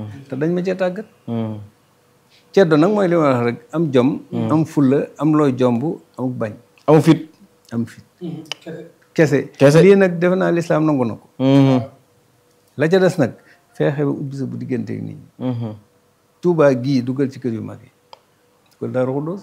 te dañ ma cee tàggat ceddo nag mooy li ma wax rek am jom am fulla am looy jomb am bañ amu fit am fit kese Kese. lii nag defe naa lislaam nangu na ko la ca des nag feexe ba ubbi sa bu digganteeg nit ñi Tuubaa gii dugal ci kër yu mag yi dugal Daaru Xuddoos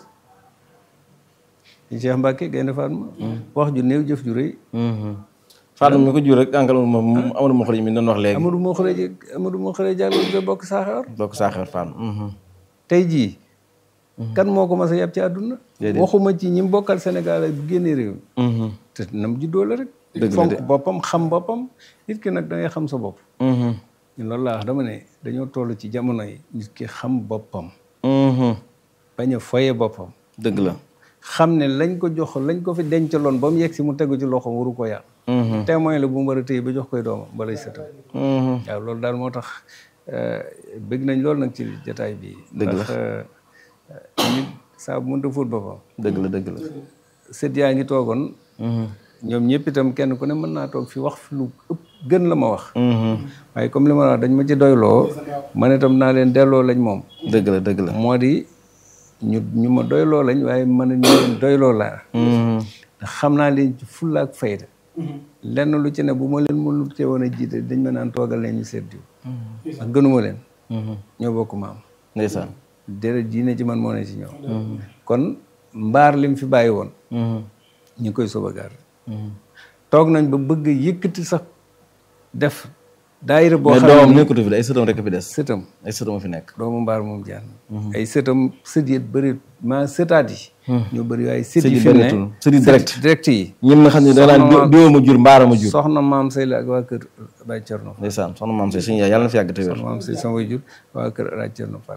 Cheikh Mbacke Gaynde Fatma wax ju néew jëf ju rëy Fatma mi ko jur rek ànkal moom Amadou Mokhari mi doon wax léegi Amadou moo xëree Amadou moo xëree jàll nga bokk saaxewar bokk saaxeer Fatma tey jii kan moo ko mas a yàpp ci àdduna waxuma ci ñi mu bokkal Sénégal ak bu génnee réew mi te nam juddoo la rek fonk boppam xam boppam nit ki nag da ngay xam sa bopp ñun loolu laa wax dama ne dañoo toll ci jamono yi nit ki xam boppam bañ a foye boppam dëgg la xam ne lañ ko jox lañ ko fi dencaloon ba mu yegg si mu tegu ci loxoom waru ko yàq témoin la bu mu war a téye ba jox koy doomam balay sëtam waaw loolu daal moo tax bëgg nañ loolu nag ci jataay bi Dëgg la. ndax nit saa bu mënta fóot boppam dëgg la dëgg la sët yaa ngi toogoon ñoom ñëpp itam kenn ku ne mën naa toog fi wax fi lu ëpp gën la ma wax waaye comme li ma la wax dañ ma ci doyloo man itam naa leen delloo lañ moom dëgg la dëgg la moo di ñu ñu ma doyloo lañ waaye mën a ñu leen doyloo laa ndax xam naa leen ci fulla ak fayda lenn lu ci ne bu ma leen mënul te woon a jiite dañ ma naan toogal leen ñu seet diw ndax gënuma leen ñoo bokk maam ndeysaan deret ji ne ci man moo ne ci ñoom kon mbaar lim fi bàyyi woon ñu ngi koy sauvegarder toog nañ ba bëgg yëkkati sax def daayira boo mais xam doomam ne nekkatu fi de ay sëtam rek fi des sëtam ay sëtam a fi nekk doomu mbaar moom jaan ay sëtam sët yi bëri maa sëtaat yi ñoo bëri waaye sët Sët yi yi fi mu ne bëreetul. Sët yi direct. direct yi ñun nga xam ne da naan Soxna- diwoo ma jur mbaara ma jur soxna maam say la ak waa kër Baye Cerno ndeysaan soxna maam say suñu yaay yàlla na fi yàgg te wér soxna maam say sama way jur waa kër Baye Cerno Fall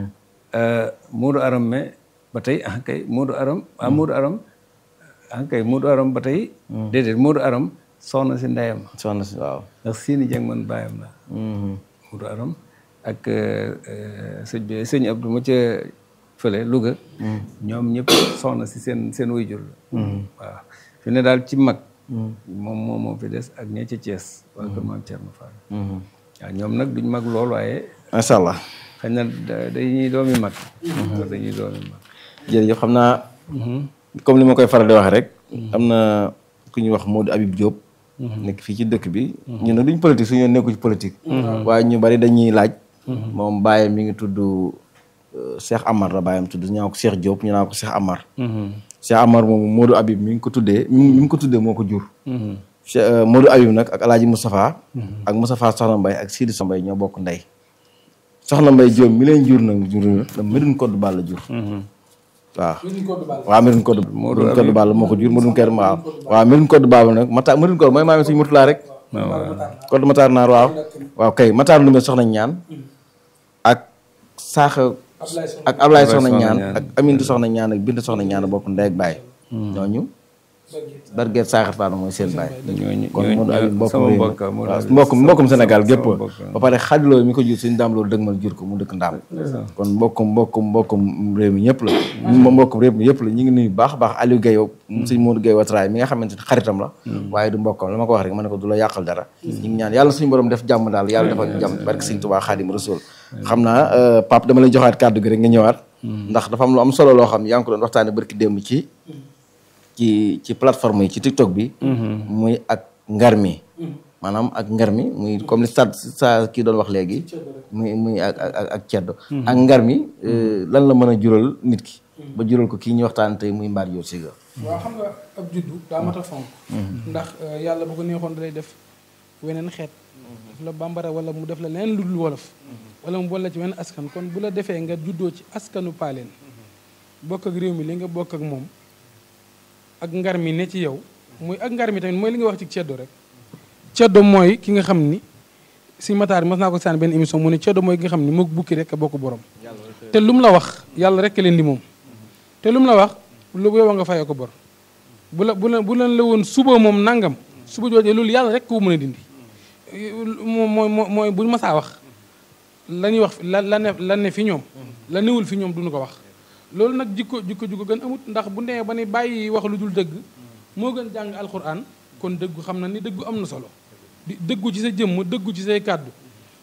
Moodu Aram me ba tey ah kay Moodu Aram ah Moodu Aram ah kay Moodu Aram ba tey déedéet Moodu Aram soxna si ndeyam soxna si waaw ndax seeni jàng man bàyyam la Moodu Aram ak sëñ bi sëñ Abdou ma ca fële Louga ñoom ñëpp soxna si seen seen way jur la waaw fi ne daal ci mag moom moom moo fi des ak ña ca Thiès waa kër maam Cerno Fall waaw ñoom nag duñ mag lool waaye macha allah xëy na da- dañuy doomi mag dañuy doomi mag jërëjëf xam naa comme li ma koy faral di wax rek am na ku ñuy wax Modou Habib Diop nekk fii ci dëkk bi ñu ne duñ politique suñu yoon nekku ci politique waaye ñu bari dañuy laaj moom bàyyam mi ngi tudd euh, Cheikh Amar la bàyyam tudd ñu naan ko Cheikh Diop ñu naan ko Cheikh Amar Cheikh Amar moom Modou Habib mi ngi ko tuddee mi mi ngi ko tuddee moo ko jur Cheikh euh, Modou Habib nag ak Alaaji Moustapha ak Moustapha Soxna Mbaye ak Sidi Soxna Mbaye ñoo bokk ndey Soxna Mbaye Diop mi leen jur nag jur la Médoune Codé Balla jur waaw waaw Médoune Codé Médoune Codé Balla moo ko jur Médoune Codé waaw waaw Médoune Codé Balla nag Mata Médoune Codé mooy maami suñu Murtala rek Codé Matar Naar waaw waaw kay Matar Ndoumé soxna ñaan ak Saaxa ak Ablaye soxna ñaan ak Amintu soxna ñaan ak Bintu soxna ñaan bokk ndey ak baay ñooñu Barguet Saaxar Fall mooy seen baay ñooñu kon Modou Habib mbokkum sama réew mi mbokk Modou waaw Habib mbokkum mbokkum Sénégal gépp sama mbokk. ba pare xajloo mi ko jur suñu daam loolu dëgmal jur ko mu dëkk ndaam kon mbokkum mbokkum mbokkum réew mi ñëpp la ñu mbokkum réew mi yëpp la ñu ngi nuyu baax a baax Aliou Guèye suñ Modou Guèye Watraay mi nga xamante ne xaritam la waaye du mbokkam la ma ko wax rek ma ne ko du la yàqal dara ñu ngi ñaan yàlla suñu borom def jàmm daal yàlla defal ñu jàmm barke Sëñ Tuubaa Xaadim Rasuul xam naa euh, Pape dama lay joxaat kàddu gi rek nga ñëwaat ndax dafa am lu am solo loo xam yaa ngi ko doon waxtaane barki démb ci ci ci plateforme yi ci TikTok bi. muy ak ngar mi. maanaam ak ngar mi muy comme li sa sa kii doon wax léegi. muy muy ak ak ak ceddo. ak ngar mi euh, lan la mën a jural nit ki. ba jural ko kii ñuy waxtaan tey muy mbaar yoo siga waaw xam nga ab juddu daa mat a fonk ndax euh, yàlla bu ko neexoon da lay def weneen xeet def la bambara wala mu def la leneen lu dul wolof wala mu boole la ci weneen askan kon bu la defee nga juddoo ci askanu paaleen bokk ak réew mi li nga bokk ak moom ak ngar mi ne ci yow muy ak ngar mi tamit mooy li nga wax ci ceddo rek ceddo mooy ki nga xam ni si mataar mas naa ko saan benn émission mu ne ceddo mooy ki nga xam ni mook bukki rek a bokk borom te lu mu la wax yàlla rek a leen di moom te lu mu la wax lu yow nga fayoo ko bor bu la bu la bu leen la woon suba moom nangam suba joojee loolu yàlla rek ko mën a dindi moom mooy mooy bu ñu masaa wax la ñuy wax la la ne la ne fi ñoom la newul fi ñoom duñu ko wax loolu nag jikko jikko ju ko gën amut ndax bu nee ba ni bàyyi wax lu dul dëgg moo gën jàng alxuraan kon dëggu xam na ni dëggu am na solo di dëggu ci sa jëmm dëggu ci say kàddu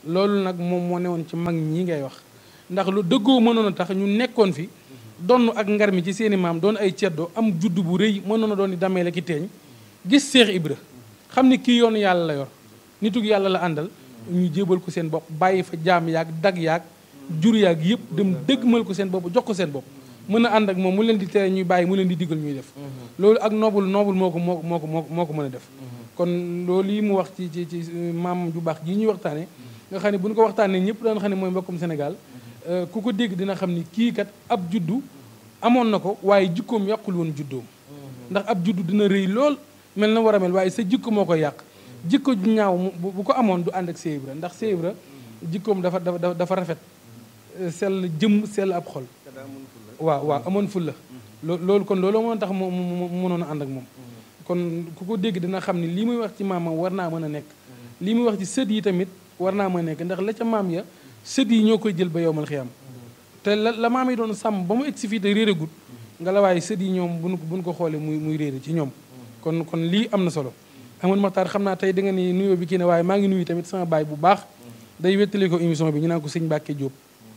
loolu nag moom moo newoon ci mag ñi ngay wax ndax lu dëggoo mënoon a tax ñu nekkoon fi donn ak ngar mi ci seeni maam doon ay ceddo am juddu bu rëy mënoon a doon di damee la ki teeñ gis Seex Ibra xam ni kii yoonu yàlla la yor nitug yàlla la àndal ñu jébal ko seen bopp bàyyi fa jaam yaag dag yaag jur yaag yëpp dem dëggmal ko seen bopp jox ko seen bopp mën a ànd ak moom mu leen di tere ñuy bàyyi mu leen di digal ñuy def loolu ak noobul noobul moo ko moo ko moo ko moo ko moo ko mën a def kon loolu yi mu wax ci ci ci maam ju baax ji ñuy waxtaane nga xam ne bu ñu ko waxtaanee ñëpp daan xam ne mooy mbokkum Sénégal ku ko dégg dina xam ni kii kat ab juddu amoon na ko waaye jikkoom yàqul woon juddoom ndax ab juddu dina rëy lool mel na war a mel waaye sa jikko moo koy yàq jikko ju ñaaw mu bu ko amoon du ànd ak Seex Ibra ndax Seex Ibra jikkoom dafa dafa dafa rafet sell jëm sell ab xol waaw waaw amoon fulla loo loolu kon loolu moo tax mu mu mënoon a ànd ak moom kon ku ko dégg dina xam ni lii muy wax ci maamam war naa mën a nekk lii muy wax ci sët yi tamit war naa mën a nekk ndax la ca maam ya sët yi ñoo koy jël ba yowmal xiyam te la la maam yi doon sàmm ba mu egsi fii te réeragut nga la waaye sët yi ñoom buñ buñ ko xoolee muy muy réere ci ñoom kon kon lii am na solo amoon maxtaar xam naa tey da nga ni nuyoo bi kii ne waaye maa ngi nuyu tamit sama baay bu baax day wettali ko émission bi ñu naan ko sëñ Mbàkke Jóob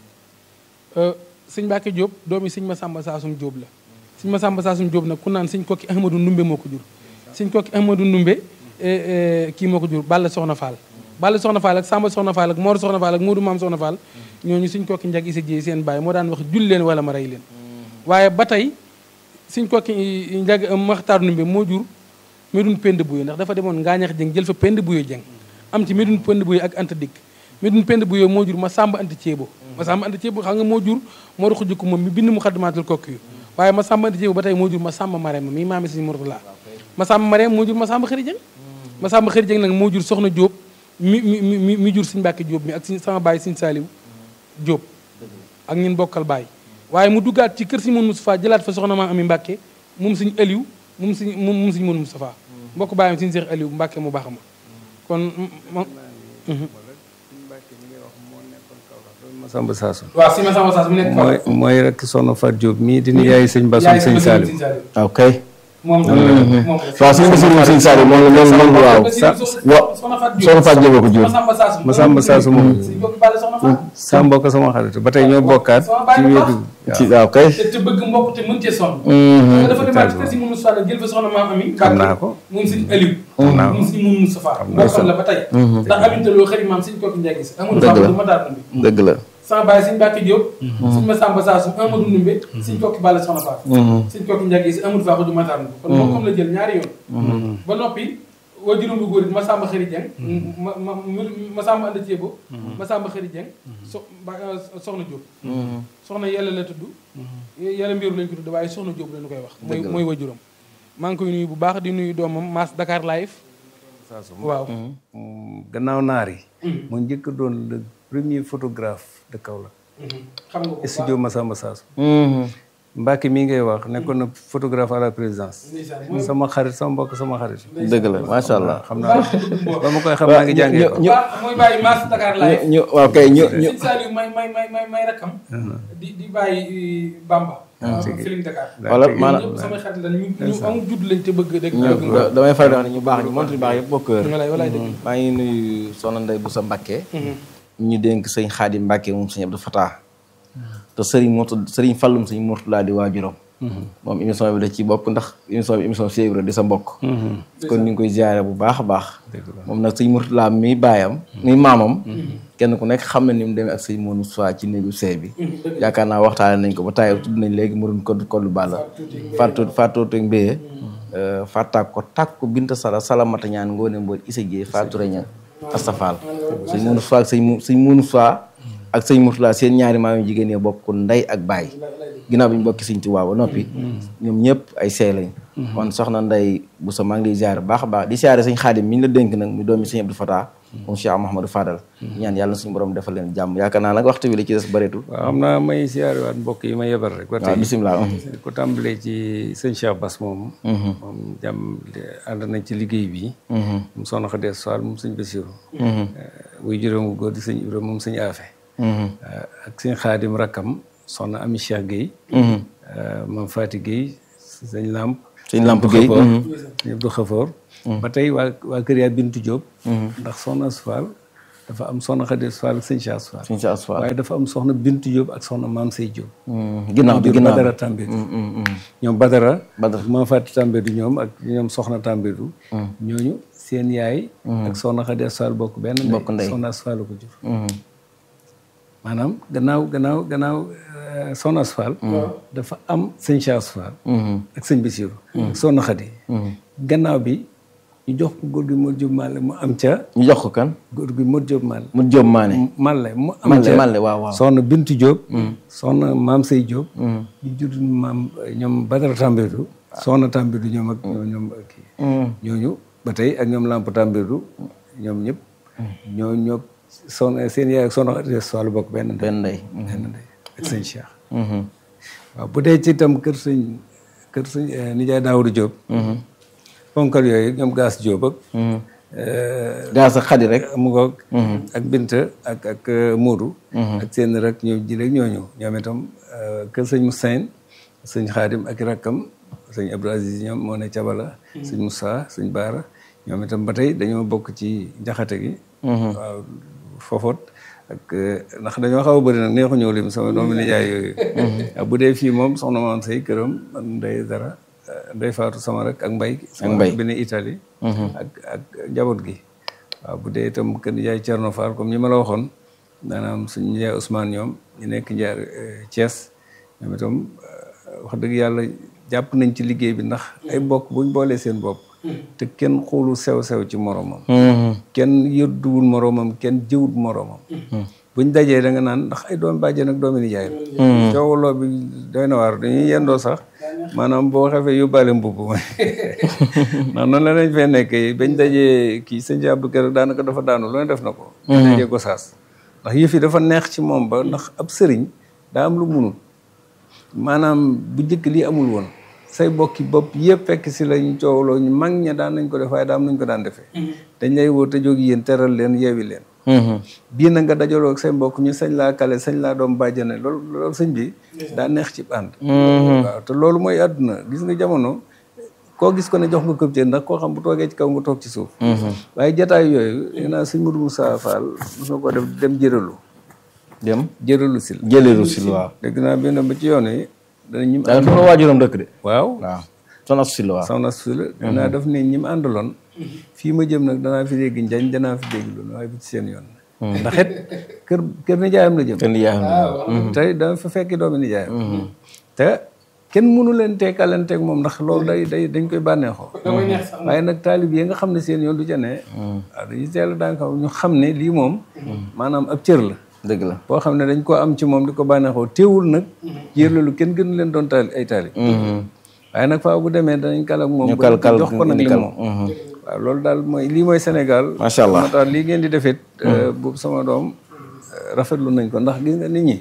sëñ Mbàkke Jóob doomi sëñ Masamba Saasum Jóob la sëñ Masamba Saasum Jóob nag ku naan sëñ kokki Ahmadou Ndumbe moo ko jur sëñ kokki Ahmadou Ndumbe kii moo ko jur Balla Soxna Fall Balla Soxna Fall ak Samba Soxna Fall ak Mor Soxna Fall ak Moodu Maam Soxna Fall ñooñu suñ kokki njag isa jiey seen baay moo daan wax jul leen wala ma rey leen waaye ba tey suñ kokki njag maxtaar numbe moo jur medun pend buyo ndax dafa demoon ngaañax jëng jël fa pend buyo jëng am ci medun pend buyo ak anta dikk medun pend buyo moo jur ma samba anta ceebo ma samba anta ceebo xam nga moo jur moo ruxu jikko moom mi bind mu xaddamaatul kokki yu waaye ma samba anta ceebo ba tey moo jur ma samba marème mi maami suñu mortala ma samba marème moo jur ma samba xëri jëng ma samba xëri jëng nag moo jur soxna jóob mi mi mi mi jur suñ Mbàkke Jóob mi ak suñ sama baay suñ Saaliw Jóob ak ñun bokkal baay waaye mu duggaat ci kër si mun Moustapha jëlaat fa soxna maa ami Mbàkke moom suñ Aliou moom suñ moom suñ mun Moustapha mbokk baayam suñ Seex Aliou Mbàkke mu baax ma kon Masamba Saasum waaw si Masamba Saasum mu nekk mooy mooy rek soxna Fat Diop mii di yaay sëñ Basum sëñ Saaliw ok moom waaw suñu basiru moom sëñ Saaliw moom loolu loolu waaw soxna Faat Jóob ko jur Masamba Saasum Masamba Saasum moom si bokk bàlle soxna Faat sa mbokk sama xarit ba tey ñoo bokkaat ci wéetu ci waaw kay te te bëgg mbokk te mën cee sonn nga dafa demaat ci kër si mun Moustapha jël fa soxna maam ami xam naa ko moom suñ Aliou naa ko moom suñ mun Moustapha naa bokkam la ba tey ndax amintaloo xëri maam suñ kooki njagi si amul Dëgg faa la. du ma daar bi dëgg la sama baay suñ Mbàkke Jóob suñ Masamba Saasum Amadou Ndumbe suñ kokki bàlle soxna Faat suñ kokki njagi si amul faa du ma daar kon bokkam la jël ñaari yoon ba noppi waajuram bu góor it Masamba Xëri Jeng ma ma Masamba Anda Ceebo Masamba Xëri Jeng so ba soxna Jóob soxna yàlla la tudd yàlla mbiru lañ ko tudd waaye soxna Jóob lañu koy wax mooy mooy waajuram maa ngi koy nuyu bu baax di nuyu doomam Mass Dakar Live waaw gannaaw naar yi mu njëkk a doon le premier photographe de Kaolack xam nga ko studio Masamba Saasum Mbacke mii ngay wax nekkoon na photographe à la présidence ndeysaan sama xarit sama mbokk sama xarit dëgg la macha allah xam naa ba ma koy xam naa ngi jàngee ko ñu waaw mooy bàyyi Mass Dakar Live ñu waaw kay ñu ñu sëñ Saliou may may may may may rakkam di di bàyyi Bamba Feeling Dakar wala ñoom maanaam ñëpp samay xarit lañ ñu ñu amul judd lañ te bëgg rek ñu damay faral di wax ne ñu baax ñi montre yu baax yëpp bokk kër walaay walaay dëgg maa ngi nuyu soxna Ndey bu sa Mbàkke ñu dénk sëñ Xaadim Mbàkke moom sëñ Abdou Fatah te sëriñ Murtu sëriñ Fallum sëñ Murtulaa di waajuram moom émission bi da ci bokk ndax émission bi émission Cheikh Ibra di sa mbokk kon ñu ngi koy ziare bu baax a baax moom nag sëñ Murtulaa mi baayam mi maamam kenn ku nekk xam na ni mu demee ak sëñ Monu Soie ci néegu seey bi yaakaar naa waxtaane nañ ko ba tàyyi tudd nañ léegi mu doon kodd kodd bàlla fàttu fàttoote mbéyee fàttaak ko tàkk ko binta sala salamata ñaan ngoone mbool isa jee fàtture ña astafal sëñ Monu Soie ak sëñ mu sëñ Monu Soie ak sëñ Murtala seen ñaari maam yu jigéen ñi bokk ndey ak baay ginnaaw bi ñu bokki sëñ Tuubaa ba noppi ñoom ñëpp ay seey lañ kon soxna Ndey bu sa maa ngi lay ziare baax a baax di ziare sëñ Xaadim mi ñu la dénk nag mu doomi sëñ Abdou Fatah moom Cheikh Mouhamadou Fadal ñaan yàlla na suñu borom defal leen jàmm yaakaar naa nag waxtu bi la ci des bëreetul waaw xam naa may siyaare waat mbokk yi ma yebal rek ba waaw tey bisimilah di ko tàmbalee ci sëñ Cheikh Bass moom moom jàmm ànd nañ ci liggéey bi moom soxna Xadee Fall moom sëñ Basiru wuy juróomu góor di sëñ Ibra moom sëñ Afe ak sëñ Xaadim rakkam soxna Ami Cheikh Guèye moom Fati Guèye sëñ Lamp sëñ Lamp Guèye ñëpp du xafoor ba tey waa waa kër yaa Bintu Diop ndax soxna Asfal dafa am soxna Xadi Fall ak sëñ Cheikh Fall suñ sa asfaal waaye dafa am soxna Bintu Diop ak soxna Maam Sey Diop ginnaaw bi ginnaaw Badara Tambédou ñoom Badara Badara. Maam Fatou Tambédou ñoom ak ñoom soxna Tambédou ñooñu seen yaay ak soxna Xadi Fall bokk benn ndey Bokk ndey. soxna Fall ko jur maanaam gannaaw gannaaw gannaaw euh, soxna Fall dafa am sëñ Cheikh Fall ak sëñ Bassirou ak soxna Xadi gannaaw bi ñu jox ko góor gi Modou Diop Malle mu am ca ñu jox ko kan góor gi Modou Diop Malle mu Jóob Maane Malle mu am Malle ca Malle waaw waaw soxna Bintu Diop soxna Maam Sey Diop ñu jur maam ñoom Badara Tambédou soxna Tambédou ñoom ak ñoom ñoom kii ñooñu ba tey ak ñoom Lamp Tambédou ñoom ñëpp ñoo ñoo soxna seen yaay ak soxna Xadi Fall bokk benn ndey benn ndey benn ndey ak sëñ Cheikh waaw bu dee ci itam kër sëñ kër sëñ eh, nijaay Daawudu Diop ponkal yooyu ñoom gaas Diop ak eh, gaa sa xadi rek mu ngoog ak Binta ak ak eh, Moodu ak seen rek ñëw ji rek ñooñu ñoom itam eh, kër sëñ Moussaïn sëñ Xaadim ak i rakkam sëñ Abdou Aziz ñoom moo ne Cabala sëñ Moussa sëñ Baara ñoom itam ba tey dañoo bokk ci njaxate gi waaw fofot ak eh, ndax dañoo xaw a bëri nag neexu ñëw lim sama doomu nijaay yooyu waaw bu dee fii moom soxna maam say këram man ndey dara eh, ndey faatu sama rek ak mbay sama Mbay. bi ne Italie ak ak njaboot gi waaw bu dee itam kër nijaay Thierno Fall comme ñi ma la waxoon maanaam suñu nijaay Ousmane ñoom ñu nekk njaar eh, Thiès ñoom itam eh, wax dëgg yàlla jàpp nañ ci liggéey bi ndax ay bokk buñ boolee seen bopp te kenn xoolu sew-sew ci moromam kenn yëdduwul moroomam kenn jëwut moroomam buñ dajee da nga naan ndax ay doom bàjjen ak doomi nijaay la coowaloo bi doy na waar dañuy yendoo sax maanaam boo xefee yóbbaale mbubb ma ndax noonu la lañ fee nekkee bañ dajee kii sëñ Abdou Kër daanaka dafa daanu lu ne def na ko bañ dajee Gosaas ndax yëf yi dafa neex ci moom ba ndax ab sëriñ daa am lu munul maanaam bu njëkk lii amul woon say bokki bopp yëpp fekk si lañ coowloo ñu mag ña daan nañ ko def waaye daam nañ ko daan defee dañ lay woo te jóg yéen teral leen yeewi leen bii na nga dajaloo ak say mbokk ñu sañ laa kale sañ laa doom bàjjane loolu loolu sëñ bi daa neex ci ànd waaw te loolu mooy àdduna gis nga jamono koo gis ko ne jox nga këp cër ndax koo xam bu toogee ci kaw nga toog ci suuf waaye jataay yooyu nee naa sëñ Modou Moussa Fall mos na ko def dem jëralu dem jëralu sil jëleeru sil waaw dégg naa benn ba ci yoon yi dana ñim da nga fa waajuram dëkk de waaw waaw soxna sil waaw soxna su la danaa def ne ñi mu àndaloon fii ma jëm nag danaa fi dégg njañ danaa fi dégg loolu waaye bu ci seen yoon ndax it kër kër nijaayam la jëm kenn yaayam te dama fa fekki doomi nijaayam te kenn mënu leen teekalanteeg moom ndax loolu day day dañ koy bànneexoo waaye nag taalib yi nga xam ne seen yoon du ca ne waaw dañuy teel a daan ko ñu xam ne lii moom maanaam ab cër la dëgg la boo xam ne dañ koo am ci moom di ko bànneexoo teewul nag yër loolu kenn gënu leen doon taali ay taali waaye nag faaw bu demee danañ kal ak moom ñu kal kal jox ko nag li kal moom waaw loolu daal mooy lii mooy Sénégal Macha Allah. moo tax lii ngeen di defit boobu sama doom eh, rafetlu nañ ko ndax gis nga nit ñi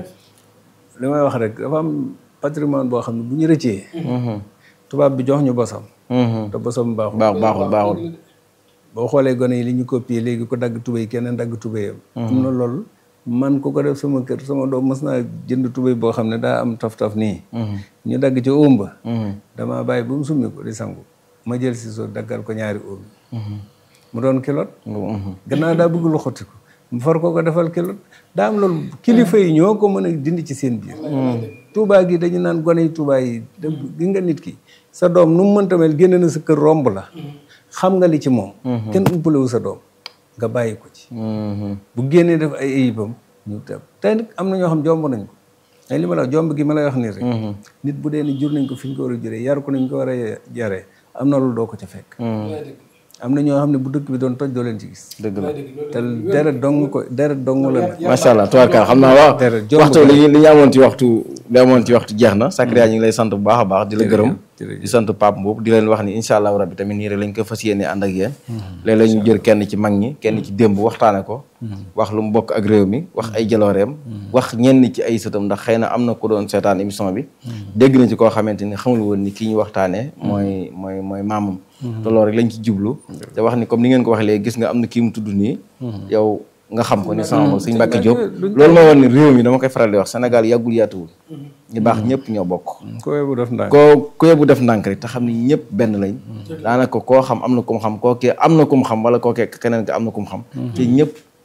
li may wax rek dafa am patrimoine boo xam ne bu ñu rëccee tubaab bi jox ñu bosam te bosam baaxul baax baaxul baaxul boo xoolee gone yi li ñu copier léegi ko dagg tubéy keneen dagg tubéyam am na loolu man ku ko def sama kër sama doom mës naa jënd tubéy boo xam ne daa am taf-taf nii ñu dagg ci óom ba damaa bàyyi ba mu summi ko di sangu ma jël si soo daggal ko ñaari óom mu doon kilot gannaaw daa bëgg lu xotti ko mu far ko ko defal kilot daa am loolu kilifa yi ñoo ko mën a dindi ci seen biir tuubaa gi dañu naan gone yi tuubaa yi da gi nga nit ki sa doom nu mu mënta mel génne na sa kër romb la xam nga li ci moom kenn umpalewu sa doom nga bàyyi ko ci bu génnee def ay ayibam ñu teb tey nag am na ñoo xam jomb nañ ko ay li ma la wax jomb gi ma lay wax nii rek nit bu dee ni jur nañ ko fi ñu ko war a juree yar ko nañ ko war a yaree am na loolu doo ko ca fekk am na ñoo xam ne bu dëkk bi doon toj doo leen ci gis dëgg la te deret dong ko deret dong la nag macha allah tubaarkaal xam naa waaw Dara jomb waxtu li ñu li ñu amoon ci waxtu li amoon ci waxtu jeex na Sakariya ñu ngi lay sant bu baax a baax di la gërëm jërëjëf. di sant Pape Mboup di leen wax ni incha allahu rabbi tamit nii rek lañ ko fas yéene ànd ak yéen léeg-léeg ñu jël kenn ci mag ñi kenn ci démb waxtaane ko wax lu mu bokk ak réew mi wax ay jalooreem wax ñenn ci ay sëtam ndax xëy na am na ku doon seetaan émission bi dégg na ci koo xamante ni xamul woon ni kii ñu waxtaanee mooy mooy mooy maamam te loolu rek lañ ci jublu te wax ni comme ni ngeen ko waxee léegi gis nga am na kii mu tudd nii yow nga xam ko ni sama moom Sëñ Mbàkke Diop loolu moo woon ni réew mi dama koy faral di wax Sénégal yàggul yaatuwul ñu baax ñëpp ñoo bokk ko bu def ndànk koo ku bu def ndànk rek te xam ni ñëpp benn lañ daanaka koo xam am na ku mu xam koo kee am na ku mu xam wala koo kee keneen ka am na ku mu xam te ñëpp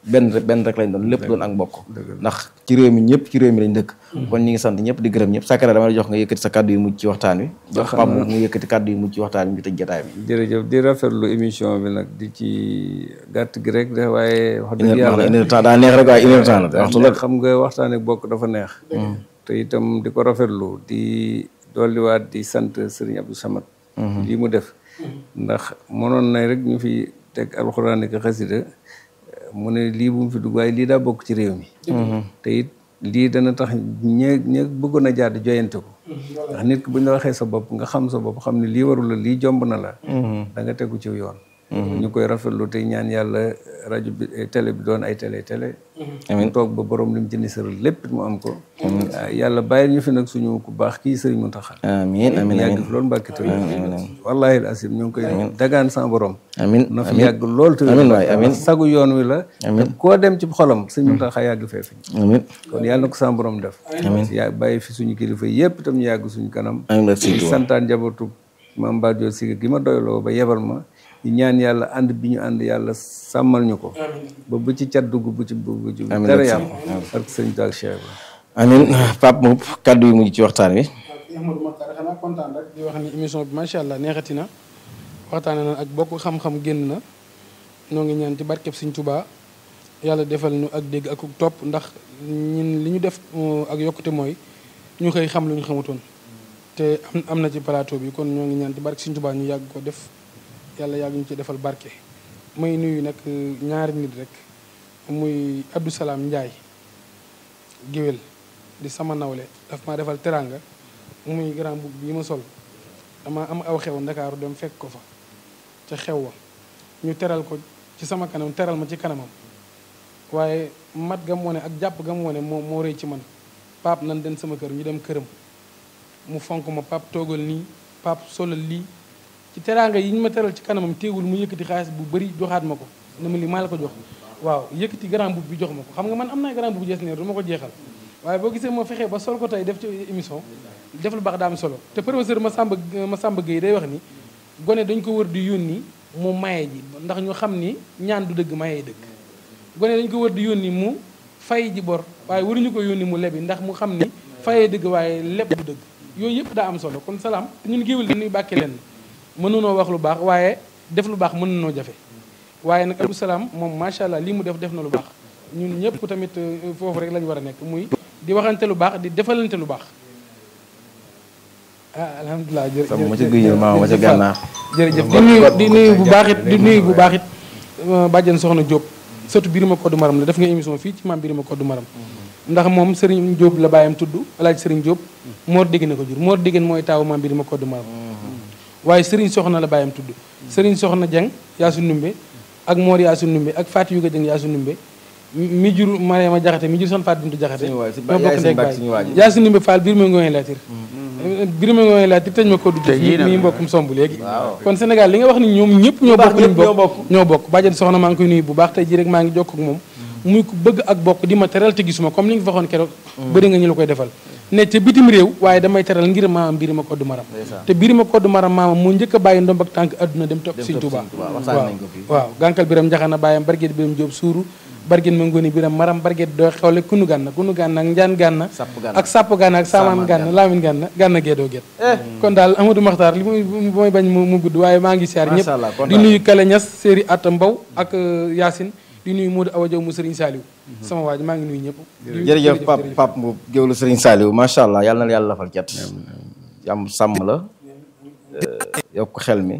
benn rek benn rek lañ doon lépp doon ak mbokk ndax ci réew mi ñëpp ci réew mi lañ dëkk kon ñi ngi sant ñëpp di gërëm ñëpp Sakara dama la jox nga yëkkati sa kàddu yu mujj ci waxtaan wi jox Pape mu yëkkati kàddu yu mujj ci waxtaan wi ñu tëj jotaay bi jërëjëf di rafetlu émission bi nag di ci gàtt gi rek de waaye wax dëgg une yàlla heure de temps daa neex rek waaye une heure de temps la waxtu la ndax xam nga waxtaan ak bokk dafa neex te itam di ko rafetlu di dolliwaat di sant Serigne Abdou Samad lii mu def ndax mënoon na rek ñu fi teg alxuraan ak xasida mu ne lii bu mu fi dugg waaye lii daa bokk ci réew mi te it lii dana tax ñe ñe bëggoon a jaar di joyante ko ndax nit ki bu ñu la waxee sa bopp nga xam sa bopp xam ne lii warul la lii jomb na la da nga tegu ci yoon ñu koy rafetlu tey ñaan yàlla rajo bi télé bi doon ay télé télé mu toog ba borom li mu ci nisaral lépp mu am ko waaw yàlla bàyyi ñu fi nag suñu ku baax kii sëriñ Muntaxa amiin amiin yàgg fi loolu mbàkki te wallahi asim ñu ngi koy dagaan sa borom amiin na fi yàgg lool te amiin waay amiin sagu yoon wi la te koo dem ci xolam sëriñ Muntaxa yàgg fee fi amiin kon yàlla na ko sa borom def yaa bàyyi fi suñu kilifa yëpp itam ñu yàgg suñu kanam amiin la di Sëriñ santaan njabootu maam Badio Siga gi ma doyloo ba yebal ma di ñaan yàlla ànd bi ñu ànd yàlla sàmmal ñu ko ba bu ci cat dugg bu ci bu ci dara yàqu ak sëñ Tuubaa ak Cheikh Ibra amiin Pape Mboup kàddu yu mujj ci waxtaan wi Ahmadou Makhtar xanaa kontaan rek di wax ni émission bi macha allah neexati na waxtaane na ak bokk xam-xam génn na ñoo ngi ñaan ci barkeb Sëñ Tuubaa yàlla defal ñu ak dégg ak topp ndax ñun li ñu def ak yokkute mooy ñu xëy xam lu ñu xamutoon te am am na ci plateau bi kon ñoo ngi ñaan ci barke Sëñ Tuubaa ñu yàgg ko def yàlla yàgg ñu ci defal barke may nuyu nag ñaari nit rek muy Abdou Salaam Ndiaye géwél di sama nawle daf maa defal teranga muy grand boubou bi ma sol dama am aw xew ndakaaru dem fekk ko fa ca xew wa ñu teral ko ci sama kanam teral ma ci kanamam waaye mat gam wone ak jàpp gam wone moo moo rëy ci man pap nan den sama kër ñu dem këram mu fonk ma pap toogal nii pap solal lii ci teraanga yi ñu ma teral ci kanamam téewul mu yëkkati xaalis bu bëri joxaat ma ko ne ma lii maa la ko jox waaw yëkkati grand boubou bi jox ma ko xam nga man am naa grand boubou jees neer du ma ko jeexal waaye boo gisee moo fexee ba sol ko tey def ci émission def lu baax daa am solo te professeur Massamba Massamba Gueye day wax ni gone dañ ko wër di yónni mu maye ji ndax ñu xam ni ñaan du dëgg maye dëgg gone dañ ko wër di yónni mu fay ji bor waaye waruñu ko yónni mu lebi ndax mu xam ni fayee dëgg waaye leb du dëgg yooyu yëpp daa am solo kon salaam te ñun géewal dañuy bàkke leen mënunoo wax lu baax waaye def lu baax mën nanoo jafe waaye nag Abdou Salaam moom macha allah lii mu def def na lu baax ñun ñëpp tamit foofu rek lañu war a nekk muy di waxante lu baax di defalante lu baax ah alhamdulilah jërëjëf sama ma ca guy ma ma ca gànnaar jërëjëf di nuyu di nuyu bu baax it di nuyu bu baax it bàjjen soxna Diop surtout Birima Koddu Maram la def nga émission fii ci maam Birima Koddu Maram ndax moom Serigne Diop la bàyyam tudd alaaj Serigne Diop Mor Dégg na ko jur Mor Dégg mooy taawu maam Birima Koddu Maram waaye Serigne Soxna la bàyyam tudd Serigne Soxna Dieng Yaasu Numbe ak Mor Yaasu Numbe ak Fatou Yuga Dieng Yaasu Numbe mi jur Mariama Jaxate mi jur son Fatou Bintu Jaxate ñoo bokk ndey baay Yaasu Numbe Fall biir ma ngooy laatir biir ma ngooy laatir tëj ma ko du fii mi mbokkum somb léegi kon Sénégal li nga wax ni ñoom ñëpp ñoo bokk liñ bokk ñoo bokk bàjjen soxna maa ngi koy nuyu bu baax tey ji rek maa ngi jokk ak moom muy ko bëgg ak bokk di ma teral te gisuma comme li nga fa waxoon keroog bëri nga ñu la koy defal ne ca bitim réew waaye damay teral ngir maamam Birima Koddu Maram te Birima Koddu Maram maamam moo njëkk a bàyyi ndomb ak tànk adduna dem topp Sëñ Tuubaa waaw waaw gànkal biram njaxana bàyyam barget biram jóob suuru barget ma ngoni biram maram barget doo xewle kunu gànna kunu gànna ak njaan gànna ak sàpp gànna ak saamaan gànna laamin gànna gànna geedoo get kon daal Amadou Makhtar li muy mooy bañ mu gudd waaye maa ngi siyaar ñëpp di nuyu Kale Ñas séeri Atta Mbaw ak Yacine di nuyu Modou Awa Diaw mu Serigne Saliou sama waa ji maa ngi nuyu ñëpp jërëjëf Pape Pape Mboup géwlu Serigne Saliou macha allah yàlla na yàlla lafal cat jàmm sàmm la yokk xel mi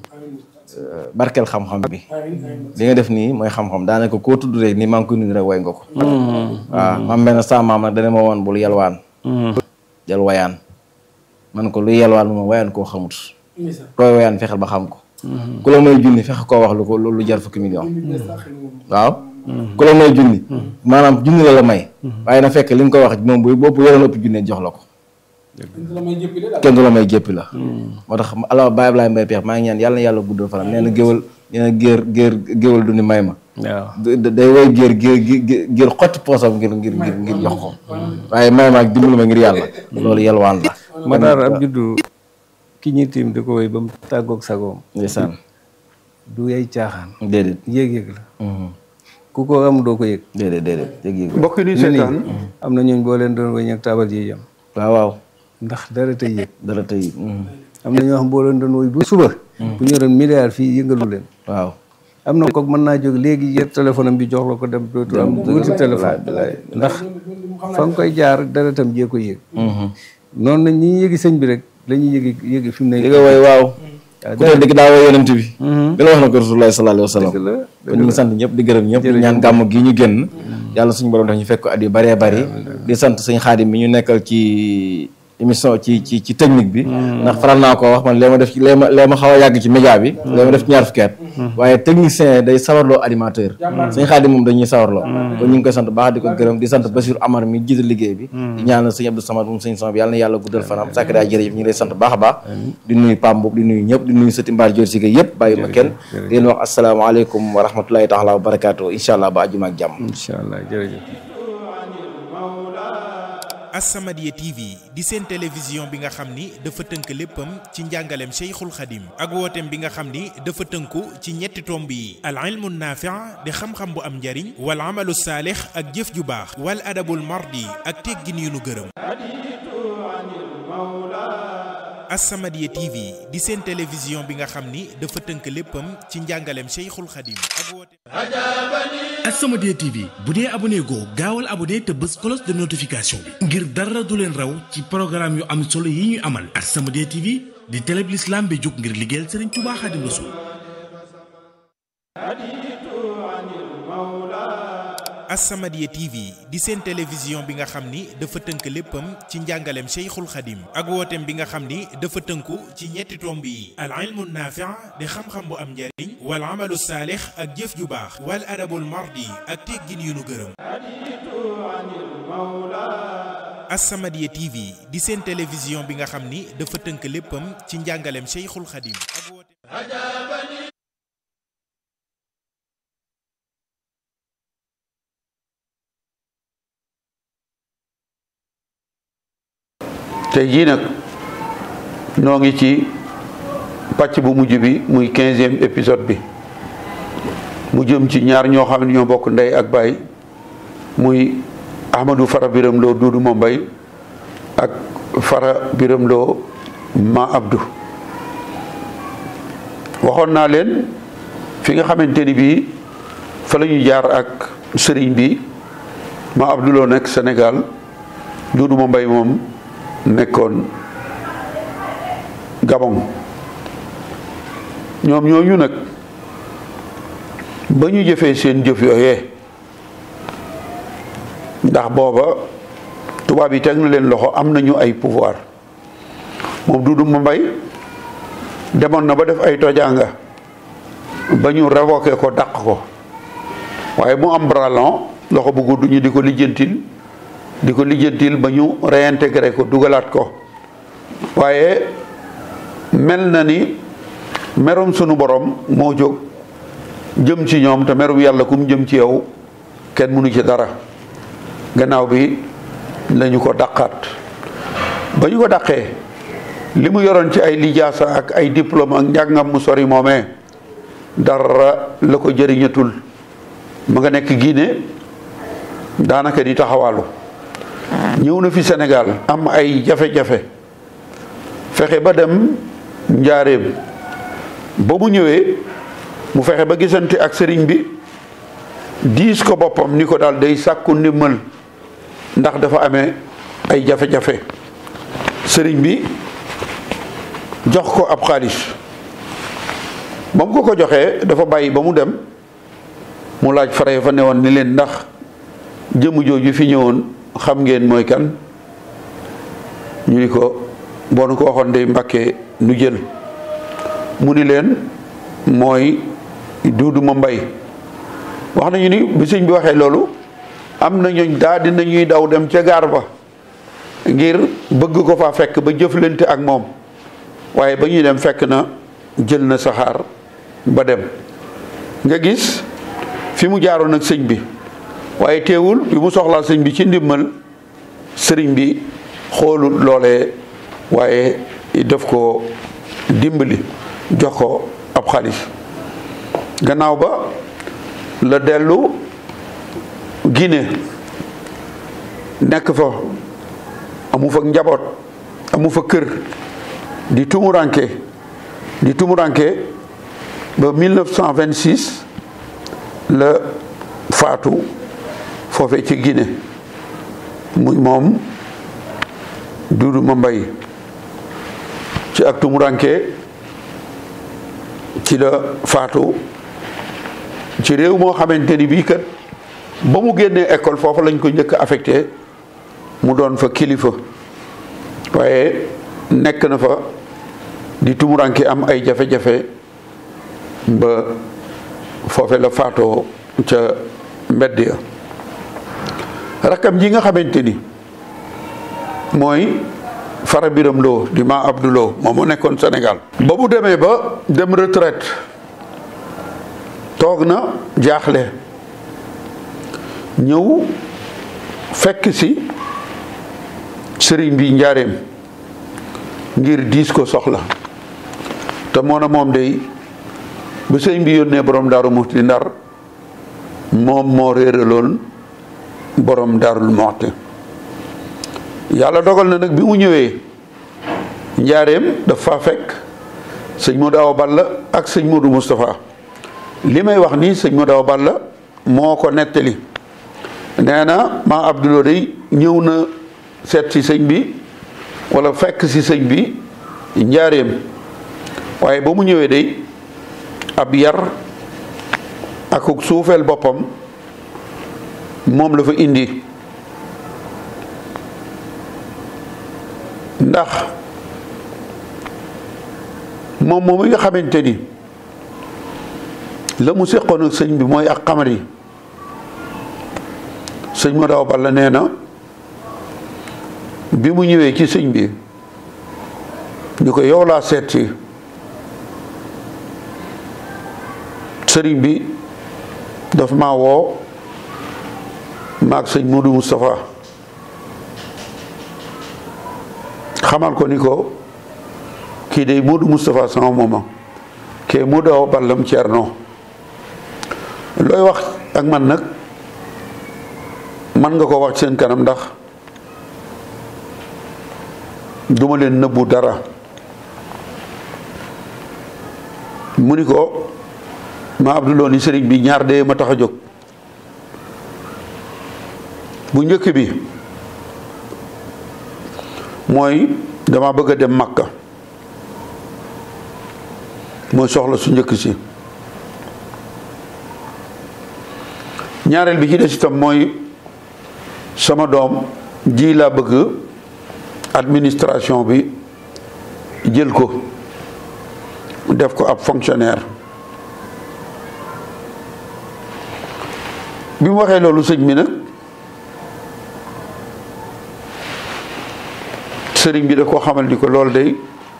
barkeel xam-xam bi li nga def nii mooy xam-xam daanaka koo tudd rek nii maa ngi koy nuyu rek way nga ko waaw mam benn sa maam nag dana ma woon bul yelwaan jël wayaan man ko luy yelwaan moom wayaan koo xamut koy wayaan fexeel ba xam ko ku la may junni fexe koo wax lu ko lu jar fukki million waaw ku la may junni maanaam junni la la may waaye na fekk li nga ko wax moom bu bopp yoroon ëpp junne jox la ko kenn du la may jéppi la moo tax ala Baye Ablaye Mbaye Peex maa ngi ñaan yàlla na yàlla guddal fanam nee na géwal nee na géer géer géwal du ni may ma waaw day woy géer géer géer xotti poosam ngir ngir ngir ngir jox ko waaye may ma ak dimbali ma ngir yàlla loolu yelwaan la Matar ab juddu ki ñuy tiim di ko woy ba mu tàggoog sagoom ndeysaan du yay caaxaan déedéet yéeg-yéeg la ku ko am doo ko yëg déedéet déedéet yëg yëg mbokk yi nuy ñu seetaan nii am na ñooñ boo leen doon wëñ ak taabal yi yam waaw waaw ndax dara tey yëg dara tey am na ñoo xam boo leen doon woy bu suba bu ñu yoroon milliard fii yëngalu leen waaw am na kook mën naa jóg léegi yer téléphone am bi jox la ko dem dootu am wuti téléphone ndax fa nga koy jaar dara tam jee ko yëg noonu nañ ñi yëgi sëñ bi rek la ñuy yëgi yëgi fi mu ne li nga woy waaw ku teel dëgg daa woy yonent bi bi la wax na ko rasulullah sallallahu alayhi wa sallam la kon ñu ngi sant ñëpp di gërëm ñëpp di ñaan gàmm gi ñu génn yàlla suñu borom def ñu fekk ko at yu bëree bëri di sant sëñ xaadim mi ñu nekkal ci émission ci ci ci technique bi ndax faral naa ko wax man lee ma def ci lee ma lee ma xaw a yàgg ci média bi lee ma def ci ñaar fukki at waaye technicien day sawarloo animateur sëñ xaadim moom dañuy sawarloo kon ñu ngi koy sant baax di ko gërëm di sant Bassirou Amar mi jiite liggéey bi di ñaanal sëñ Abdou Samad moom sëñ Samad bi yàlla na yàlla guddal fanam sàkk daa jërëjëf ñu ngi lay sant baax a baax di nuyu Pam boobu di nuyu ñëpp di nuyu sëti mbaar jor si ga yëpp bàyyi ma kenn di leen wax asalaamaaleykum wa rahmatulahi taala wa barakaatu incha allah ba àjjuma ak jàmm incha allah jërëjëf As-Samadiyya TV di seen télévision bi nga xam ni dafa tënk léppam ci njàngaleem Cheikhul Khadim ak wooteem bi nga xam ni dafa tënku ci ñetti tomb yi al ilmu naafi' di xam-xam bu am njariñ wal amalu saalix ak jëf ju baax wal adabul mardi ak teggin yu nu gërëm As-Samadiyya TV di seen télévision bi nga xam ni dafa tënk léppam ci njàngaleem Cheikhul Khadim ak wooteem As-Samadiyya TV bu dee abonné goo gaawal abonné te bës cloche de notification bi ngir dara du leen raw ci programme yu am solo yi ñu amal As-Samadiyya TV di télé bi l'islam bi jóg ngir liggéeyal Serigne Touba Khadim Rassoul As-Samadiyya TV di seen télévision bi nga xam ni dafa tënk léppam ci njàngaleem Cheikhul Khadim ak wooteem bi nga xam ni dafa tënku ci ñetti tomb yi al ilmu naafi' di xam-xam bu am njariñ wal amalu saalix ak jëf ju baax wal adabul mardi ak teggin yu nu gërëm As-Samadiyya TV di seen télévision bi nga xam ni dafa tënk léppam ci njàngaleem Cheikhul Khadim ak wooteem tey jii nag noo ngi ci pàcc bu mujj bi muy quinzième épisode bi mu jëm ci ñaar ñoo xam ne ñoo bokk ndey ak baay muy Ahmadou Fara Biram Lo Duudu Mambay ak Fara Biram Lo Ma Abdou waxoon naa leen fi nga xamante ni bii fa la ñu jaar ak sëriñ bi Ma Abdou Lo nekk Sénégal Duudu Mambay moom nekkoon Gabon ñoom ñooñu nag ba ñu jëfee seen jëf yooyee ndax booba tubaab yi teg na leen loxo am nañu ay pouvoir moom Duudu Mambay demoon na ba def ay tojaanga ba ñu révoqué ko dàq ko waaye mu am bralon loxo bu gudd ñu di ko lijjantil di ko lijjantil ba ñu réintégré ko dugalaat ko waaye mel na ni merum sunu borom moo jóg jëm ci ñoom te merum yàlla kum jëm ci yow kenn mënu ci dara gannaaw bi lañu ko dàqaat ba ñu ko dàqee li mu yoroon ci ay lijaasa ak ay diplôme ak njàngam mu sori moomee dara la ko jëriñatul ma nga nekk Guinée daanaka di taxawaalu ñëw na fi Sénégal am ay jafe-jafe fexe ba dem njaareem ba mu ñëwee mu fexe ba gisante ak sëriñ bi diis ko boppam ni ko daal day sàkku ndimmal ndax dafa amee ay jafe-jafe sëriñ bi jox ko ab xaalis ba mu ko ko joxee dafa bàyyi ba mu dem mu laaj fare fa newoon ni leen ndax jëmm jooju fi ñëwoon xam ngeen mooy kan ñu ni ko boo nu ko waxoon day mbàkkee nu jël mu ni leen mooy Duudu Mambay wax nañu ni bi sëñ bi waxee loolu am na ñooñ daa dina ñuy daw dem ca gaar ba ngir bëgg ko faa fekk ba jëflante ak moom waaye ba ñuy dem fekk na jël na saxaar ba dem nga gis fi mu jaaroon ak sëñ bi waaye teewul bi mu soxlaa sëñ bi ci ndimmal sëriñ bi xoolut loolee waaye def ko dimbali jox ko ab xaalis gannaaw ba la dellu Guinée nekk fa amu fa njaboot amu fa kër di tumuranke di tumuranke ba 1926 la faatu foofe ci Guinée muy moom Duudu Mambay ci ak tumuranke ci la faatu ci réew moo xamante ni bii kat ba mu génnee école foofu lañ ko njëkk affecté mu doon fa kilifa waaye nekk na fa di tumuranke am ay jafe-jafe ba foofe la faatoo ca mbedd ya rakkam ji nga xamante ni mooy fara biram loo di ma abduloo moom mu nekkoon Sénégal ba mu demee ba dem retraite toog na jaaxle ñëw fekk si sëriñ bi njaareem ngir diis ko soxla te moo na moom day bu sëriñ bi yónnee borom daaru muxti ndar moom moo réeraloon borom daarul muxti yàlla dogal na nag bi mu ñëwee njaareem dafa fekk sëñ Modou Awa Balla ak sëñ Modou Moustapha li may wax nii sëñ Modou Awa Balla moo ko nettali nee na maa Abdoulou day ñëw na seet si sëñ bi wala fekk si sëñ bi njaareem waaye ba mu ñëwee day ab yar ak suufeel boppam moom la fa indi ndax moom moom mi nga xamante ni la mu séqoon ak sëñ bi mooy ak xamar yi sëñ ma daw balla nee na bi mu ñëwee ci sëñ bi ñu ko yow laa seet si sëriñ bi daf ma woo maag sëñ Modou Moustapha xamal ko ni ko kii day Modou Moustapha sama mooma kee Modou Awa Ballam Ceerno looy wax ak man nag man nga ko wax seen kanam ndax duma leen nëbbu dara mu ni ko ma Abdouloo ni sëriñ bi ñaar dee ma tax a jóg bu njëkk bi mooy dama bëgg a dem Makka mooy soxla su njëkk si ñaareel bi ci des itam mooy sama doom ji laa bëgg administration bi jël ko def ko ab fonctionnaire bi mu waxee loolu sëñ bi nag sëriñ bi da koo xamal ni ko loolu day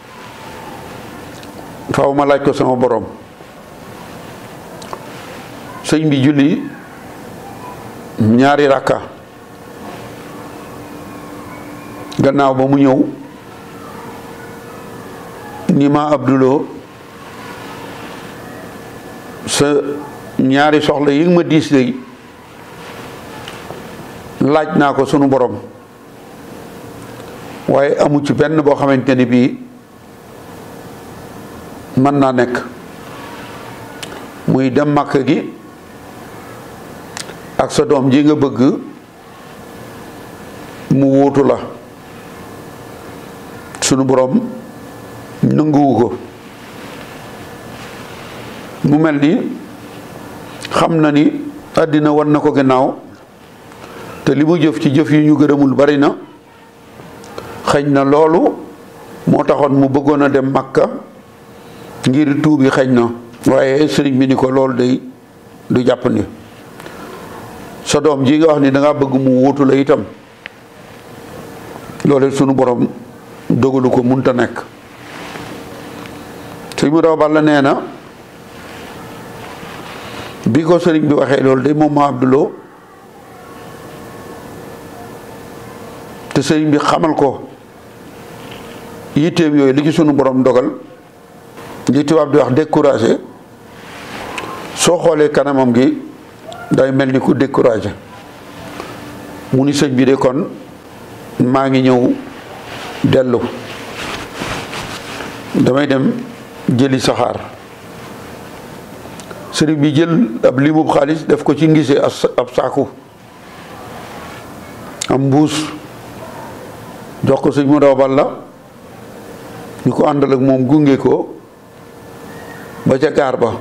faaw ma laaj ko sama borom sëñ bi julli ñaari rakka gannaaw ba mu ñëw ni ma abduloo sa ñaari soxla yi nga ma diis day laaj naa ko sunu borom waaye amu ci benn boo xamante ni bii mën naa nekk muy dem màkk gi ak sa doom ji nga bëgg mu wuutu la sunu borom nanguwu ko mu mel ni xam na ni àddina wan na ko gannaaw te li mu jëf ci jëf yi ñu gërëmul bari na xëñ na loolu moo taxoon mu bëggoon a dem Makka ngir tuubi xëñ na waaye sëriñ bi ni ko loolu day du jàpp ni sa doom ji nga wax ni danga bëgg mu wuutu la itam loolu sunu borom dogalu ko munta nekk sëñ mu daw balla nee na bi ko sëriñ bi waxee loolu day moom ma abduloo te sëriñ bi xamal ko yitteem yooyu li ci sunu borom dogal li tubaab di wax découragé soo xoolee kanamam gi day mel ni ku découragé mu ni sëñ bi de kon maa ngi ñëw dellu damay dem jëli saxaar sëriñ bi jël ab limub xaalis def ko ci ngise ab saaku am mbuus jox ko sëñ mu daw bal la ñu ko àndal ak moom gunge ko ba ca gaar ba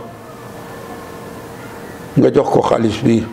nga jox ko xaalis bi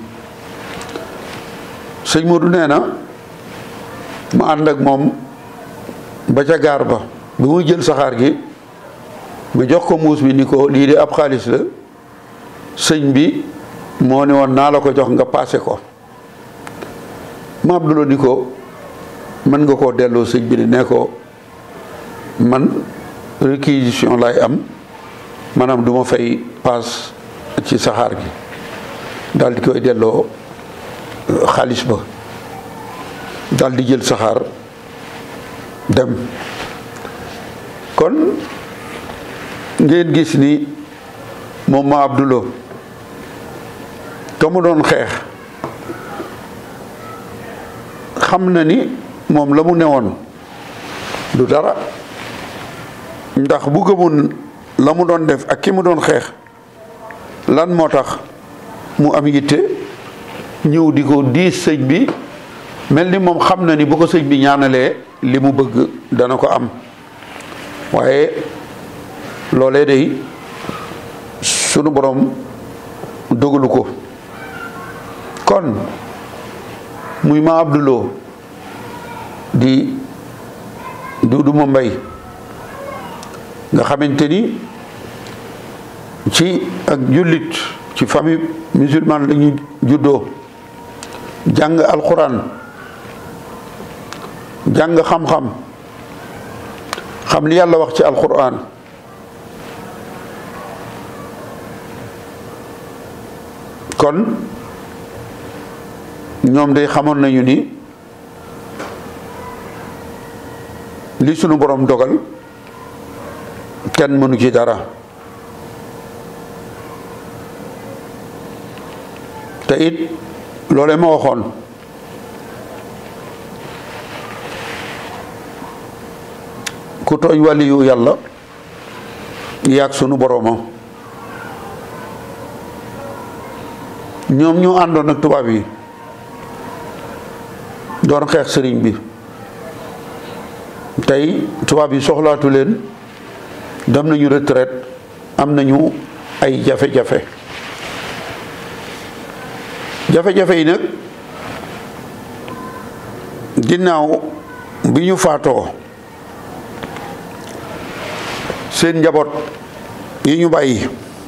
sëñ Modou nee na ma ànd ak moom ba ca gaar ba bi muy jël saxaar gi ma jox ko muus bi ni ko lii de ab xaalis la sëñ bi moo ne woon naa la ko jox nga paase ko ma Abdoulaye ni ko mën nga koo delloo sëñ bi ne ko man réquisition lay am maanaam du ma fay paas ci saxaar gi daal di koy delloo xaalis ba daal di jël saxaar dem kon ngeen gis ni moom ma Abdoulaye ka mu doon xeex xam na ni moom la mu newoon du dara ndax bu gëmoon la mu doon def ak ki mu doon xeex lan moo tax mu am yitte ñëw di ko diis sëñ bi mel ni moom xam na ni bu ko sëñ bi ñaanalee li mu bëgg dana ko am waaye loolee day sunu borom dogalu ko kon muy ma Abdoulou di Duudu ma mbay nga xamante ni ci ak jullit ci famille musulmane la ñu juddoo jàng alxuraan jàng xam-xam xam li yàlla wax ci alxuraan kon ñoom day xamoon nañu ni li sunu borom dogal kenn mënu ci dara te it loolee ma waxoon ku tooñ waliyu yàlla yaag sunu boroma ñoom ñu àndoon ak tubaab yi doon xeex sëriñ bi tey tubaab yi soxlaatu leen dem nañu retraite am nañu ay jafe-jafe jafe-jafe yi nag ginnaaw bi ñu faatoo seen njaboot yi ñu bàyyi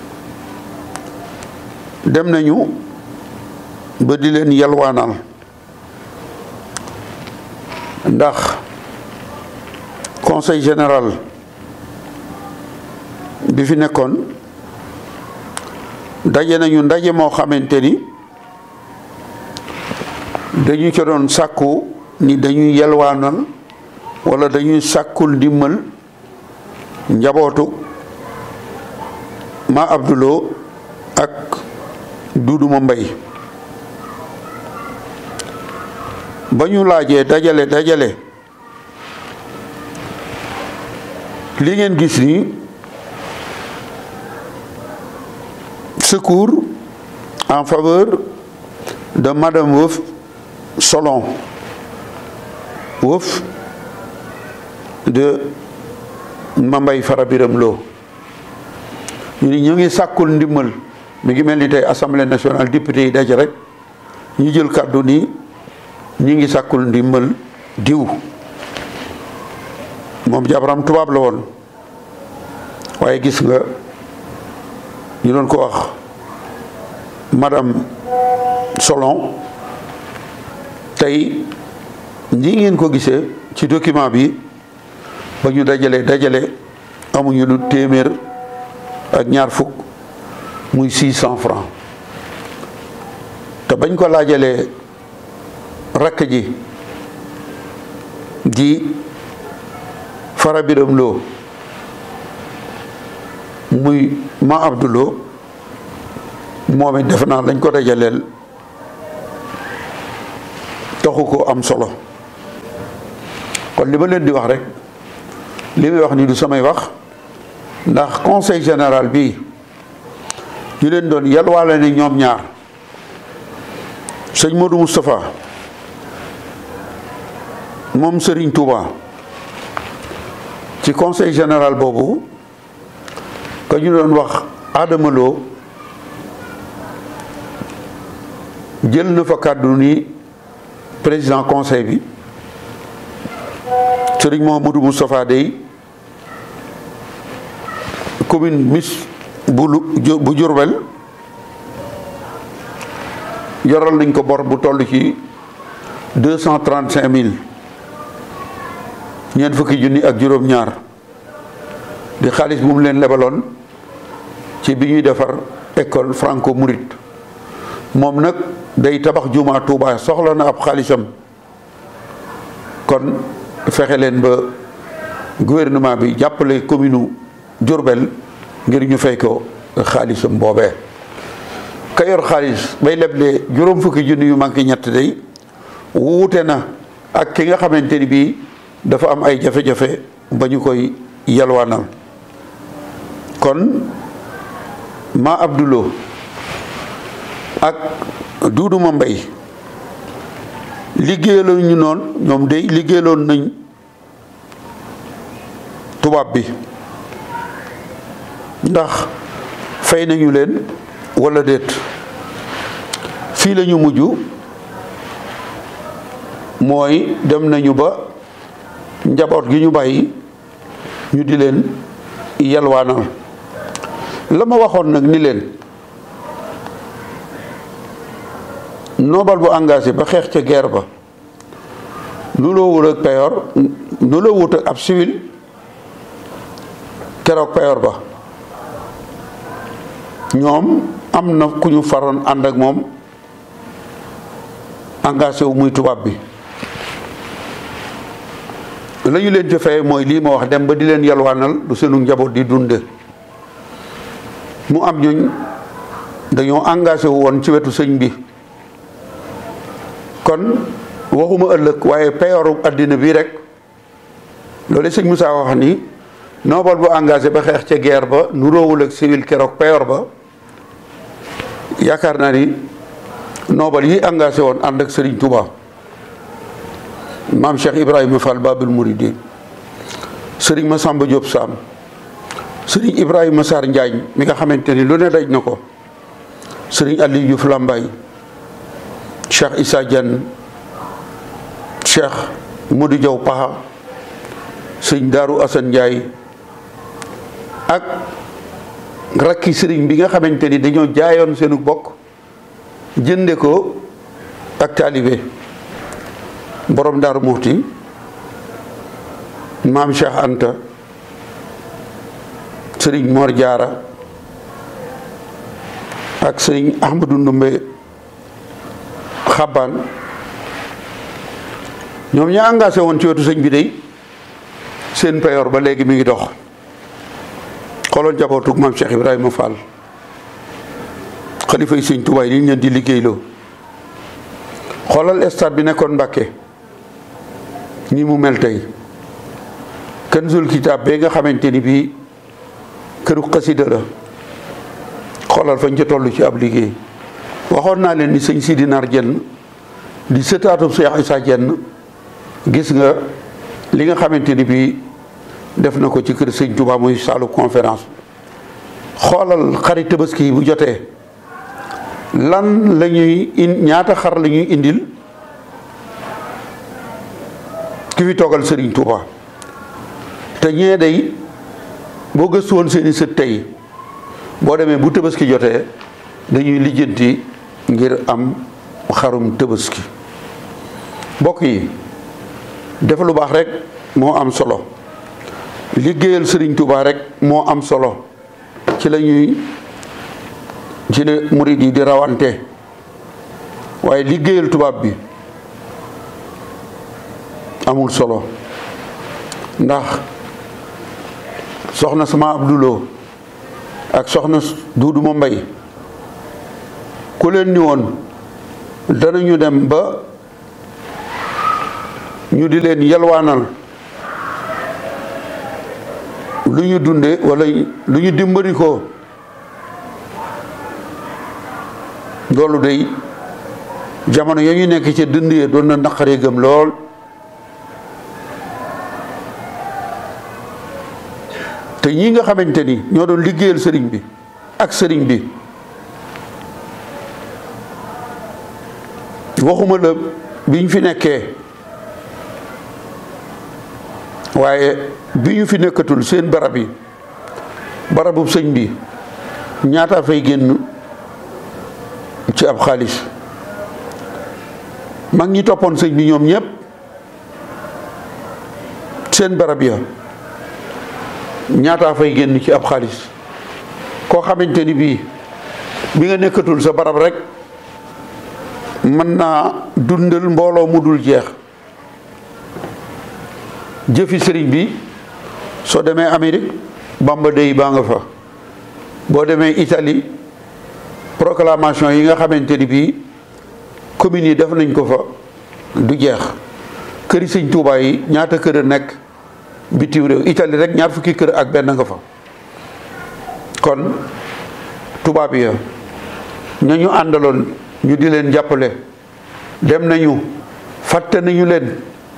dem nañu ba di leen yalwaanal ndax conseil général bi fi nekkoon daje nañu ndaje moo xamante ni dañu ca doon sàkku ni dañuy yalwaanal walla dañuy sàkkul ndimmal njabootu ma Abdoulou ak Duudu ma Mbay ba ñu laajee dajale dajale li ngeen gis ni secours en faveur de Madame Wof Solon Wof de Mambay Fara Biram Lo ñu ni ñu ngi sàkkul ndimmal mi ngi mel ni tey assemblée nationale député yi daje rek ñu jël kàddu ni ñu ngi sàkkul ndimmal diw moom jabaram tubaab la woon waaye gis nga ñu doon ko wax madame Solon tey ñi ngeen ko gisee ci document bi ba ñu dajale dajale amuñu lu téeméer ak ñaar fukk muy six cent francs te bañ ko laajalee rakk ji di fara biram loo muy ma abduloo moom it defe naa lañ ko dajaleel taxu ko am solo kon li ma leen di wax rek li may wax ni du samay wax ndax conseil général bi ñu leen doon yalwaale ne ñoom ñaar sëñ Modou Moustapha moom Serigne Touba ci conseil général boobu ka ñu doon wax Adama Lo jël na fa kàddu ni président conseil bi Serigne Mouhamadou Moustapha Dey commune mis bu bu Diourbel yoral nañ ko bor bu toll ci deux cent trente cinq mille ñeent fukki junni ak juróom-ñaar di xaalis bu mu leen lebaloon ci bi ñuy defar école franco mouride moom nag day tabax jumaa Tuubaa soxla na ab xaalisam kon fexe leen ba gouvernement bi jàppale commune Diourbel ngir ñu fay ko xaalisam boobee ka yor xaalis bay leble juróom fukki junni yu manqué ñett day wuute na ak ki nga xamante ni bii dafa am ay jafe-jafe ba ñu koy yalwaanal kon ma Abdulo ak Duudu ma Mbay liggéeyaloon ñu noonu ñoom day liggéeyaloon nañ tubaab bi ndax fay nañu leen walla déet fii la ñu mujj mooy dem nañu ba njaboot gi ñu bàyyi ñu di leen yalwaanal la ma waxoon nag ni leen nobal bu engagé ba xeex ca guerre ba nu loo wut ak payoor nu loo wut ak ab civil keroog payoor ba ñoom am na ku ñu faroon ànd ak moom engagé wu muy tubaab bi la ñu leen ci fay mooy lii ma wax dem ba di leen yalwaanal du seenu njaboot di dunde mu am ñuñ dañoo engagé wu woon ci wetu sëñ bi kon waxuma ëllëg waaye peyooru àddina bi rek loolu sëñ Moussa wax ni noobal bu engagé ba xeex ca guerre ba nu roowul ak civil keroog peyoor ba yaakaar naa ni noobal yi engagé woon ànd ak Serigne Touba maam Cheikh Ibrahima Fall Babul Mouridine Serigne Massamba Diop Sam Serigne Ibrahima Sarr Njaañ mi nga xamante ni lu ne daj na ko Serigne Aliou Diouf Lambaye Cheikh Issa Diagne Cheikh Modou Diaw Paxa sëñ Daaru Assane Ndiaye ak rakki sëriñ bi nga xamante ni dañoo jaayoon seenu bokk jënde ko ak taalibe borom Daaru Muxti maam Cheikh Anta sëriñ Mor Jaara ak sëriñ Ahmadou Ndumbe Xabbaan ñoom ña engagé woon ci wetu sëñ bi day seen payoor ba léegi mi ngi dox xooloon jabootug maam Cheikh Ibrahima Fall xalifa yi sëñ Tuubaa yi liñ leen di liggéeyloo xoolal stade bi nekkoon Mbàkke ni mu mel tey Kanzul Kitaab bee nga xamante ni bii këru xasida la xoolal fañ ca toll ci ab liggéey waxoon naa leen ni sëñ Sidi Nar Jenn di sëtaatub Cheikh Issa Jenn gis nga li nga xamante ni bii def na ko ci kër sëñ Touba muy saalu conférence xoolal xarit tabaski yi bu jotee lan la ñuy in ñaata xar la ñuy indil ki fi toogal sëriñ Touba te ñee day boo gëstu woon seeni sët tey boo demee bu tabaski jotee dañuy lijjanti ngir am xarum tabaski mbokk yi def lu baax rek moo am solo liggéeyal sëriñ Touba rek moo am solo ci la ñuy ci la murid yi di rawante waaye liggéeyal tubaab bi amul solo ndax soxna sama Abdouloo ak soxna Duudu ma Mbay ku leen ni woon danañu dem ba ñu di leen yelwaanal lu ñu dunde wala lu ñu dimbali ko loolu day jamono ya ñu nekk ci dënd ya doon na naqaree gëm lool te ñi nga xamante ni ñoo doon liggéeyal sëriñ bi ak sëriñ bi waxuma la bi ñu fi nekkee waaye bi ñu fi nekkatul seen barab yi barabu sëñ bi ñaata fay génn ci ab xaalis mag ñi toppoon sëñ bi ñoom ñëpp seen barab ya ñaata fay génn ci ab xaalis koo xamante ni bii bi nga nekkatul sa barab rek mën naa dundal mbooloo mu dul jeex jëfi sëriñ bi soo demee Amérique Bamba Day baa nga fa boo demee Italie proclamation yi nga xamante ni bii communes yi def nañ ko fa du jeex këri sëñ Tuubaa yi ñaata kër a nekk bitim réew Italie rek ñaar fukki kër ak benn nga fa kon tubaab ya ña ñu àndaloon ñu di leen jàppale dem nañu fàtte nañu leen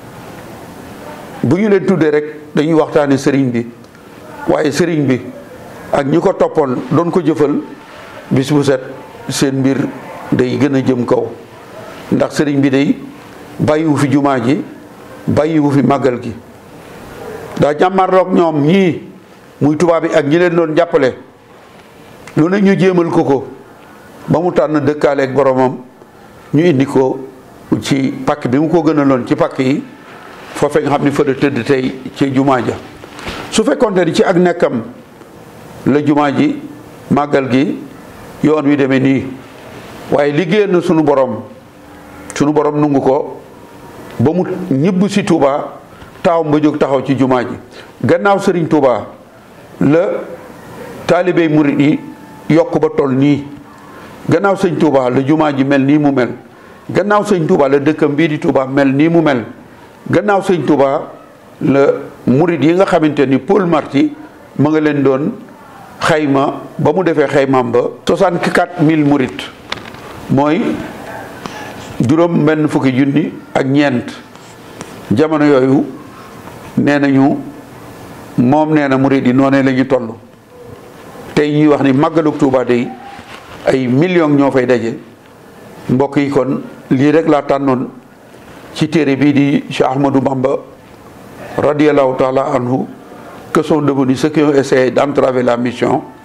bu ñu leen tuddee rek dañuy waxtaane sëriñ bi waaye sëriñ bi ak ñi ko toppoon doon ko jëfal bis bu set seen mbir day gën a jëm kaw ndax sëriñ bi day bàyyiwu fi jumaa ji bàyyiwu fi màggal gi daa jàmmarloog ñoom ñii muy tubaab bi ak ñi leen doon jàppale lu ne ñu jéemal ko ko ba mu tànn dëkkaaleeg boromam ñu indi ko ci pàkk bi mu ko gënaloon ci pàkk yi foofee nga xam ni fa la tëdd tey ci jumaa ja su fekkoonte ni ci ak nekkam la jumaa ji màggal gi yoon wi demee nii waaye liggéeyal na sunu borom sunu borom nungu ko ba mu ñibb si Touba taawam ba jóg taxaw ci jumaa ji gannaaw sëriñ Touba la taalibey murit yi yokk ba toll nii gannaaw sëñ Touba la jumaa ji mel nii mu mel gannaaw sëñ Touba la dëkkam bii di Touba mel nii mu mel gannaaw sëñ Touba la murit yi nga xamante ni Paul Marty ma nga leen doon xayma ba mu defee xaymaam ba 64000 murit mooy juróom benn fukki junni ak ñeent jamono yooyu nee nañu moom nee na murit yi noonee la ñu toll tey ñuy wax ni màggalug Touba day ay millions ñoo fay daje mbokk yi kon lii rek laa tànnoon ci téere bii di Cheikh Ahmadou Bamba radiallahu taala anhu que sont devenus ceux qui ont essayé d'entraver la mission